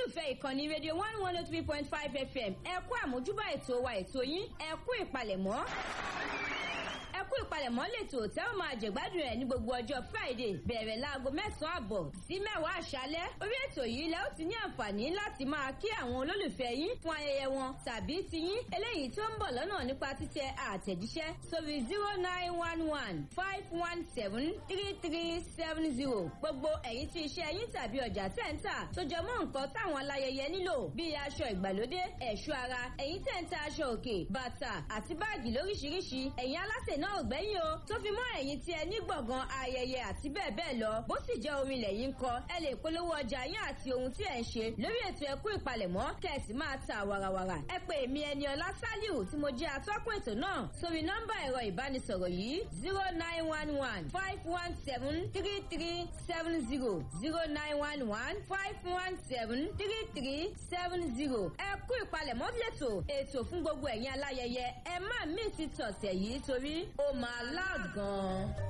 olólùfẹ́ ìkànnì rédíò one one oh three point five fm ẹ kú àmójúbà ètò wa ètò yín ẹ kú ìpalẹ̀mọ́ ẹ kú ìpalẹ̀mọ́ lètò tẹ́ ò máa jẹ̀gbádùn ẹ̀ ní gbogbo ọjọ́ friday bẹ̀rẹ̀ láago mẹ́sàn-án àbọ̀ sí mẹ́wàá àṣálẹ́ orí ètò yìí lẹ́ ó ti ní àǹfààní láti máa kí àwọn olólùfẹ́ yín fún ayẹyẹ wọn tàbí tiyín eléyìí tó ń bọ̀ lọ́nà nípa títẹ àtẹ̀jíṣẹ́ sórí zero nine one one five one seven three three seven zero gbogbo ẹ̀yin tí iṣẹ́ yín tàbí ọjà tẹ̀ ń tà tó jẹ mọ́ nǹkan táwọn aláyẹyẹ nílò bíi aṣọ ìgbàlódé ẹ̀ṣọ́ ara ẹ̀yin tẹ̀ ń ta aṣọ òkè bàtà àti báàgì lóríṣiríṣi ẹ̀yin alásè náà ò gbẹ́yìn o tó fi mọ́ ẹ̀yin tí ẹ ní gbọ̀ngàn ayẹyẹ àti bẹ́ẹ̀ bẹ́ẹ̀ lọ bó sì jẹ́ orin lẹ́yìn kọ ẹ lè polówó ọjà yín àti ohun tí ẹ̀ ń ṣe lórí ètò ẹ̀kú ìpalẹ̀mọ́ kẹ̀sì máa ta wàràwàrà ẹ pé èmi ẹni ọlá sálíù tí mo jẹ́ atọ́kùn ètò náà sórí nọ́mbà ẹ̀rọ ìbánisọ̀rọ̀ yìí zero nine one one five one seven three three seven zero zero nine one one five one seven three three seven zero ẹ̀kú ìpalẹ̀mọ́ lẹ́tọ̀ ètò fún gbogbo ẹ̀yin aláyẹyẹ ẹ má mí ti tọ̀sẹ̀ yìí torí ó máa láàgàn.